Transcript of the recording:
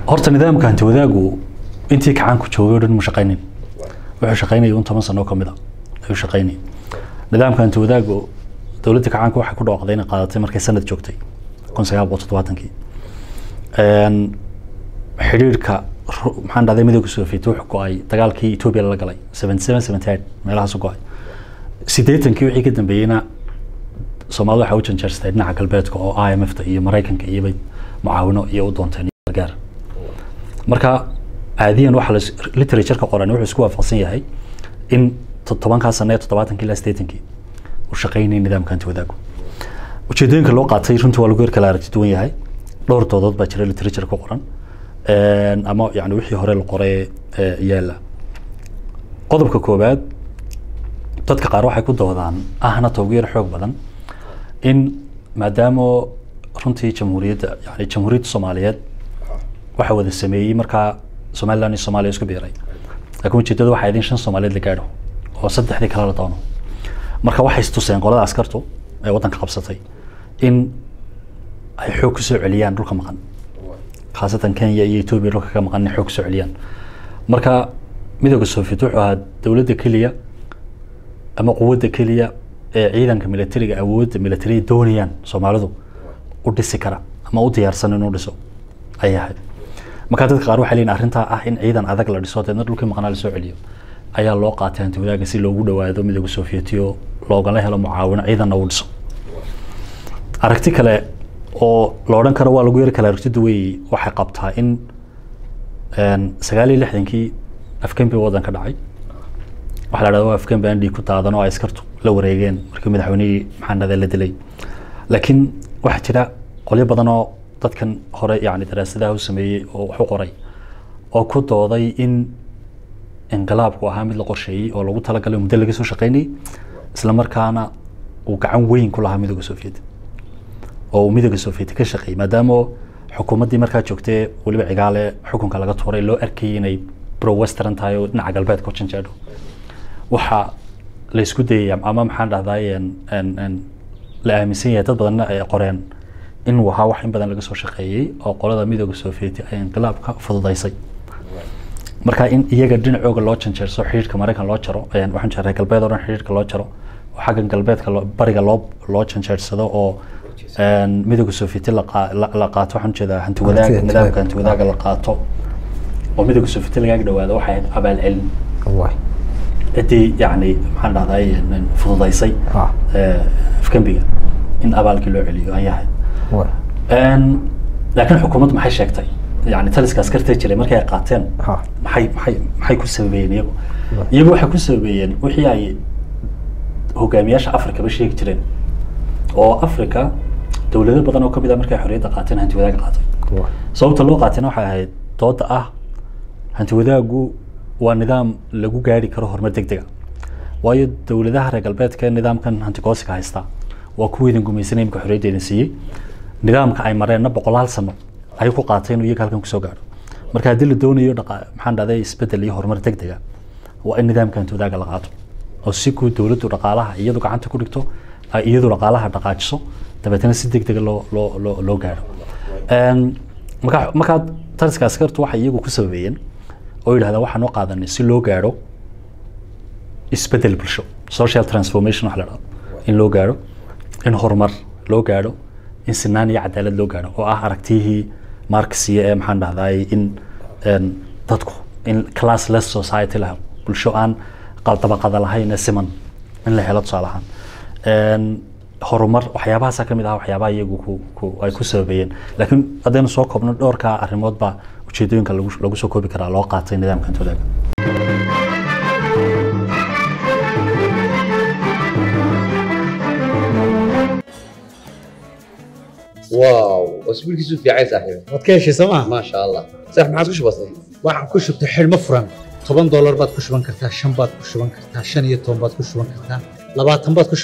horta nidaamka hanti wadaagu intii kacaanku joogay o dhan mu shaqaynin wuxuu shaqaynayay un toban sano oo kamid a ayuu shaqaynayay nidaamka hanti wadaagu dowladda kacaanka waxay ku dhawaaqday inay qaadatay markay sanad joogtay kun sagaal boqol toddobaatankii xidhiirka maxaan dhahday midowga soviet wuxuu go-ay dagaalkii etoobiya lala galay seventy seven seventy eight meelahaasu go-ay siddeetankii wixii ka dambeeyeyna soomaalida waxay u janjeerstay dhinaca galbeedka oo i m f ta iyo maraykanka iyobay mucaawino iyo u doonteen gargaar marka caadiyan waxa la literatureka qoran wuxuu isku waafaqsan yahay in tobankaa sano ee toddobaatankii ilaa siddeetankii uu shaqaynayay nidaamka hanti wadaagu ujeedooyinka loo qaatay runtii waa lagu yar kala aragti duwan yahay dhowr doodood baa jira literature ku qoran ama yani wixii hore la qoray yaala qodobka koowaad dadka qaar waxay ku doodaan ahna toogu yar xoog badan in maadaama runtii jamhuuriyadda yani jamhuuriyadda soomaaliyeed waxa wada sameeyey markaa somaliland iyo soomaaliya isku biiray laakiin ujeedada waxay ahayd in shan soomaaliyeed la gaadho oo saddexdii kale la doono marka waxay istuseen qolada askartu ee waddanka qabsatay in ay xoog ku soo celiyaan dhulka maqan khaasatan kenya iyo etoobiya dhulka ka maqan inay xoog kusoo celiyaan marka midooda soviet wuxuu ahaa dowladda keliya ama quwadda keliya ee ciidanka militariga awoodda militariya doonayaan soomaalidu u dhisi kara ama u diyaarsan inuu dhiso ayay ahayd marka dadka qaar waxay leeyihin arrintaa ah in ciidan adag la dhiso deedna dhulkii maqnaa lasoo celiyo ayaa loo qaatay hanti wadaaga si loogu dhawaado midooda sovietiyo loogala helo mucaawino ciidanna uu dhiso aragti kale oo la odhan karo waa lagu yari kala aragti duway waxay qabtaa in sagaal iyo lixdankii afgembi waddanka dhacay waxaa la dhahda waa afgembi aan dhiig ku daadan oo ay askartu la wareegeen markii madaxweynihii maxaan dhahday la dilay laakiin waxaa jira qolyo badan oo dadkan hore yani daraasadaha u sameeyey oo wax u qoray oo ku dooday in inqilaabku ahaa mid la qorsheeyey oo lagu talagalay muddo laga soo shaqaynayay isla markaana uu gacan weyn ku lahaa midooda soviet oo uu midooda soviet ka shaqeeyey maadaama xukuumaddii markaa joogtay weliba cigaale xukunka laga tuuray loo arkayay inay pro western tahay oo dhinaca galbeedka u janjeedho waxa la isku dayaya ama maxaan dhahday la aaminsan yahay dad badanna ay qoreen inuu ahaa wax in badan laga soo shaqeeyey oo qolada midooda soviet ay inqilaabka fududaysay marka in iyaga dhinacooga loo janjeerso xidhiirka maraykan loo jaro waxaan jeeray galbeed oo dhan xidhiirka loo jaro oo xagga galbeedka bariga loo loo janjeersado oo midooda soviet la qaato waxaan ujeedaa hanti wadaaga nidaamka hanti wadaaga la qaato oo midooda soviet lagaaga dhawaado waxay ahayd abaal celin ciddii yani maxaan dhahday fududaysay afgembiga in abaalkii loo celiyo ayay ahayd laakiin xukuumaddu maxay sheegtay yani taliska askarta jiray markii ay qaateen maxay maxay maxay ku sababeeyeen iyagu iyagu waxay ku sababeeyeen wixii ay hogaamiyaasha afrikaba sheegi jireen oo africa dowlado badan oo kamid ah markay xorriyadda qaateen hanti wadaaga qaatay sababta loo qaatayna waxay ahayd dooda ah hanti wadaagu waa nidaam lagu gaari karo horumar deg dega waayo dowladaha reer galbeedka nidaamkan hantigoosiga haysta waa kuwiidan gumaysanay imika xorriyadda idin siiyey nidaamka ay mareenna boqolaal sano ayay ku qaatay inuu iyaga halkan kusoo gaadho marka haddii la doonayo maxaan dhahday isbedel iyo horumar deg dega waa in nidaamka hanti wadaaga la qaato oo si guud dowladdu dhaqaalaha iyadu gacanta ku dhigto iyadu dhaqaalaha dhaqaajiso dabeetana si deg dega loo loo loo loo gaadho marka markaa taliska askartu waxay iyagu ku sababeeyeen oo yidhahdaa waxaan u qaadanay si loo gaadho isbedel bulsho social transformation waxa la dhahdo in loo gaadho in horumar loo gaadho in sinaan iyo cadaalad loo gaadho oo ah aragtiyihii marxiya ee maxaan dhahday in dadku in classless society la helo bulsho aan dabaqada lahayn ee siman in la helo tusaale ahaan horumar waxyaabahaasa ka mid ah waxyaabaha iyagu ku ku ay ku sababeeyeen laakiin haddaynu soo koobno dhowrka arrimood baa ujeedooyinka lagu lagu soo koobi karaa loo qaatay nidaamka hantoodaga واو اسبوعك في عايز صاحبي waad ka heshay sooma ما شاء الله صح ما عاد وش بصير waxaan ku shubtay xidhmo furan toban doolar baad ku shuban kartaa shan baad ku shuban kartaa shan iyo toban baad ku shuban kartaa labaatan baad ku